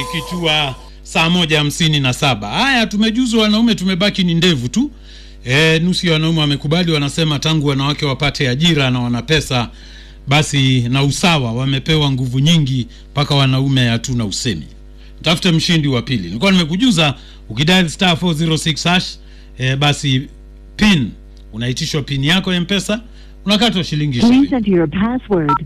ikitua saa moja hamsini na saba. Haya, tumejuzwa wanaume, tumebaki ni ndevu tu. E, nusu ya wanaume wamekubali, wanasema tangu wanawake wapate ajira na wana pesa basi na usawa, wamepewa nguvu nyingi mpaka wanaume hatuna usemi. Tafute mshindi wa pili. Nilikuwa nimekujuza ukidial star 406 hash e, basi pin unaitishwa pin yako ya mpesa unakatwa shilingi Please ishirini enter your password.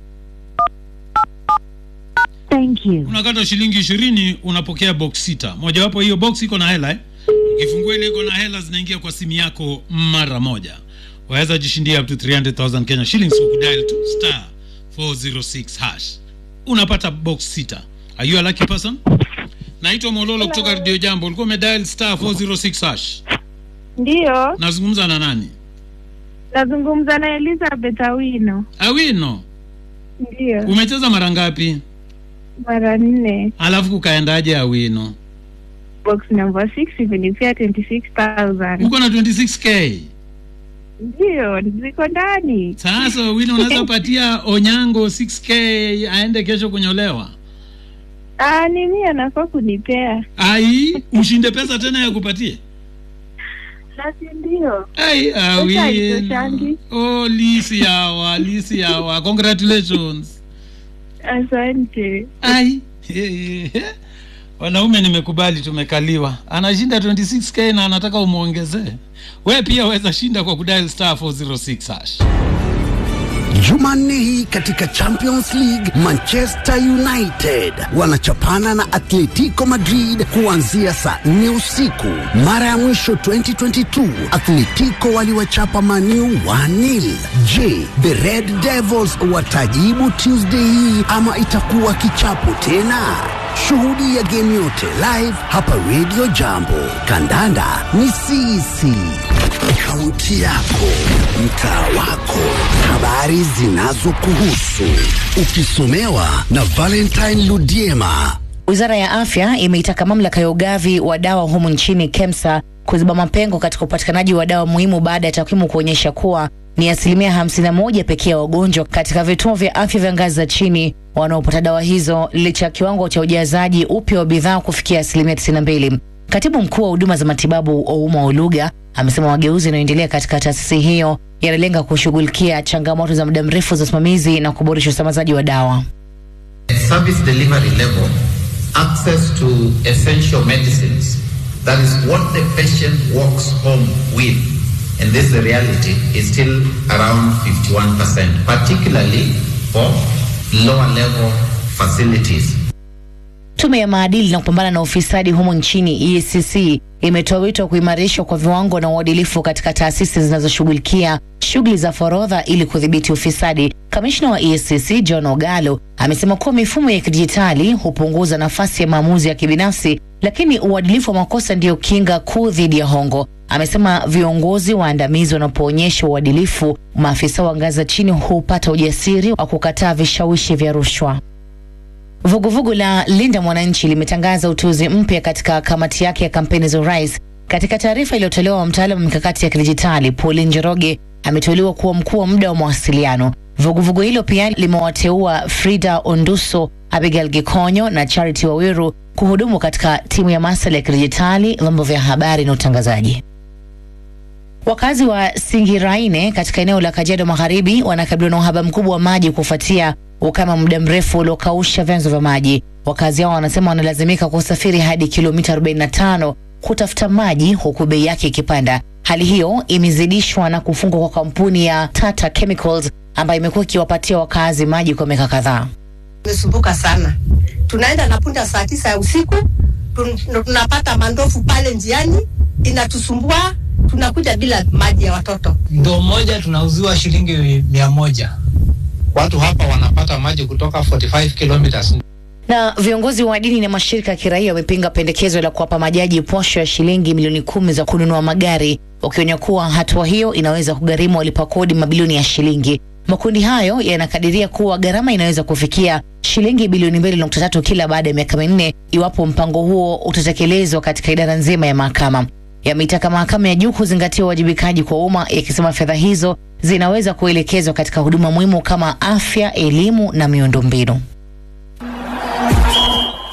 Thank you. unakatwa shilingi ishirini unapokea box sita mojawapo hiyo box iko na hela eh? ukifungua ile iko na hela zinaingia kwa simu yako mara moja waweza jishindia up to 300000 kenya shillings ukidial tu star 406 hash unapata box sita are you a lucky person naitwa mololo kutoka radio jambo ulikuwa umedial star 406 hash Ndiyo, nazungumza na nani nazungumza na Elizabeth Awino. awino Ndiyo, umecheza mara ngapi mara nne, alafu kukaendaje awino box number 6 imenipea 26000 uko na 26k Ndiyo, ziko ndani. Sasa wili unaweza patia Onyango 6k aende kesho kunyolewa. Ah, ni mimi anafaa kunipea. Ai, ushinde pesa tena ya kupatie. Basi ndio. Ai, haitoshangi. awin. Oh, lisi yawa, lisi yawa. Congratulations. Asante. Ai. Wanaume nimekubali tumekaliwa. Anashinda 26k na anataka umuongezee. We pia waweza shinda kwa kudial star 406 hash. Jumanne hii katika Champions League, Manchester United wanachapana na Atletico Madrid kuanzia saa nne usiku. Mara ya mwisho 2022 Atletico waliwachapa Maniu 1-0. Je, the Red Devils watajibu Tuesday hii ama itakuwa kichapo tena? Shuhudia game yote live hapa Radio Jambo. Kandanda ni sisi. Kaunti yako, mtaa wako, habari zinazokuhusu, ukisomewa na Valentine Ludiema. Wizara ya Afya imeitaka mamlaka ya ugavi wa dawa humu nchini KEMSA kuziba mapengo katika upatikanaji wa dawa muhimu baada ya takwimu kuonyesha kuwa ni asilimia 51 pekee ya wagonjwa katika vituo vya afya vya ngazi za chini wanaopata dawa hizo licha ya kiwango cha ujazaji upya wa bidhaa kufikia asilimia 92. Katibu mkuu wa huduma za matibabu Ouma Oluga amesema mageuzi yanayoendelea katika taasisi hiyo yanalenga kushughulikia changamoto za muda mrefu za usimamizi na kuboresha usambazaji wa dawa. service delivery level, access to essential medicines. That is what the patient walks home with. And this is the reality, is still around 51%, particularly for lower level facilities. Tume ya maadili na kupambana na ufisadi humu nchini EACC imetoa wito wa kuimarishwa kwa viwango na uadilifu katika taasisi zinazoshughulikia shughuli za forodha ili kudhibiti ufisadi. Kamishna wa EACC John Ogalo amesema kuwa mifumo ya kidijitali hupunguza nafasi ya maamuzi ya kibinafsi, lakini uadilifu wa makosa ndiyo kinga kuu dhidi ya hongo. Amesema viongozi waandamizi wanapoonyesha uadilifu, maafisa wa ngazi za chini hupata ujasiri wa kukataa vishawishi vya rushwa. Vuguvugu la Linda Mwananchi limetangaza uteuzi mpya katika kamati yake ya kampeni za urais. Katika taarifa iliyotolewa na mtaalamu wa mikakati ya kidijitali Pauline Njoroge ameteuliwa kuwa mkuu wa muda wa mawasiliano. Vuguvugu hilo pia limewateua Frida Onduso, Abigail Gikonyo na Charity Wawiru kuhudumu katika timu ya masuala ya kidijitali, vyombo vya habari na utangazaji. Wakazi wa Singiraine katika eneo la Kajiado Magharibi wanakabiliwa na uhaba mkubwa wa maji kufuatia ukame wa muda mrefu uliokausha vyanzo vya maji. Wakazi hao wanasema wanalazimika kusafiri hadi kilomita 45 kutafuta maji huku bei yake ikipanda. Hali hiyo imezidishwa na kufungwa kwa kampuni ya Tata Chemicals ambayo imekuwa ikiwapatia wakazi maji kwa miaka kadhaa. tumesumbuka sana. Tunaenda na punda saa tisa ya usiku, tun- tunapata mandofu pale njiani, inatusumbua. Tunakuja bila maji ya watoto. ndoo moja tunauziwa shilingi mia moja. Watu hapa wanapata maji kutoka 45 kilometers. Na viongozi wa dini na mashirika ya kiraia wamepinga pendekezo la kuwapa majaji posho ya shilingi milioni kumi za kununua magari, wakionya kuwa hatua hiyo inaweza kugharimu walipa kodi mabilioni ya shilingi. Makundi hayo yanakadiria kuwa gharama inaweza kufikia shilingi bilioni mbili nukta tatu kila baada ya miaka minne iwapo mpango huo utatekelezwa katika idara nzima ya mahakama. Yameitaka mahakama ya juu kuzingatia uwajibikaji kwa umma, yakisema fedha hizo zinaweza kuelekezwa katika huduma muhimu kama afya, elimu na miundombinu.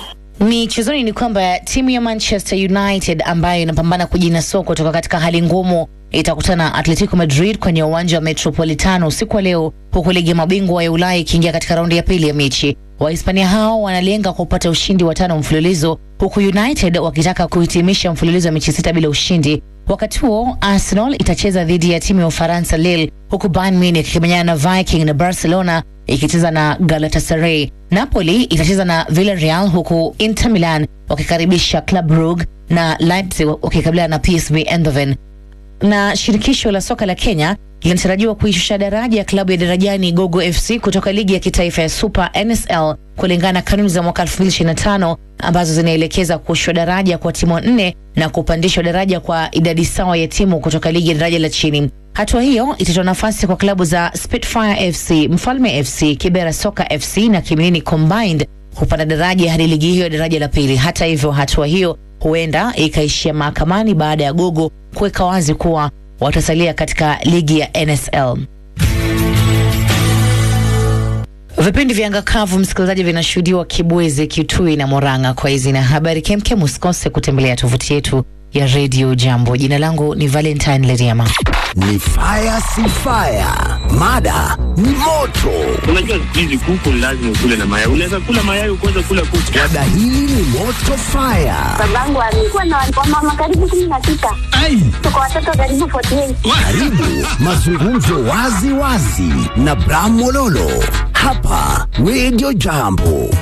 Michezoni ni kwamba timu ya Manchester United ambayo inapambana kujinasua kutoka katika hali ngumu itakutana na Atletico Madrid kwenye uwanja wa Metropolitano usiku wa leo, huku ligi ya mabingwa ya Ulaya ikiingia katika raundi ya pili ya mechi. Wahispania hao wanalenga kupata ushindi wa tano mfululizo, huku United wakitaka kuhitimisha mfululizo wa mechi sita bila ushindi. Wakati huo Arsenal itacheza dhidi ya timu ya Ufaransa Lille, huku Bayern Munich ikimenyana na Viking na Barcelona ikicheza na Galatasaray. Napoli itacheza na Villarreal, huku Inter Milan wakikaribisha Club Brugge na Leipzig wakikabiliana na PSV Eindhoven na shirikisho la soka la Kenya linatarajiwa kuishusha daraja ya klabu ya Darajani Gogo FC kutoka ligi ya kitaifa ya Super NSL kulingana na kanuni za mwaka 2025 ambazo zinaelekeza kushushwa daraja kwa timu nne na kupandishwa daraja kwa idadi sawa ya timu kutoka ligi ya daraja la chini. Hatua hiyo itatoa nafasi kwa klabu za Spitfire FC, Mfalme FC, Kibera Soka FC na Kimilini Combined kupanda daraja hadi ligi hiyo ya daraja la pili. Hata hivyo, hatua hiyo huenda ikaishia mahakamani baada ya Gogo kuweka wazi kuwa watasalia katika ligi ya NSL. Vipindi vya angakavu msikilizaji, vinashuhudiwa Kibwezi, Kitui na Moranga. Kwa hizi na habari kemkem, usikose kutembelea tovuti yetu ya redio Jambo. Jina langu ni Valentine Leriama. Ni fire si fire, mada ni moto. Unajua siku hizi kuku ni lazima ukule na mayai. Unaweza kula mayai ukaweza kula kuku. Mada hili ni moto fire. Babangu alikuwa na wamama karibu kumi na sita. Tuko watoto karibu 48. Karibu mazungumzo wazi wazi na Bram Mololo hapa Radio Jambo.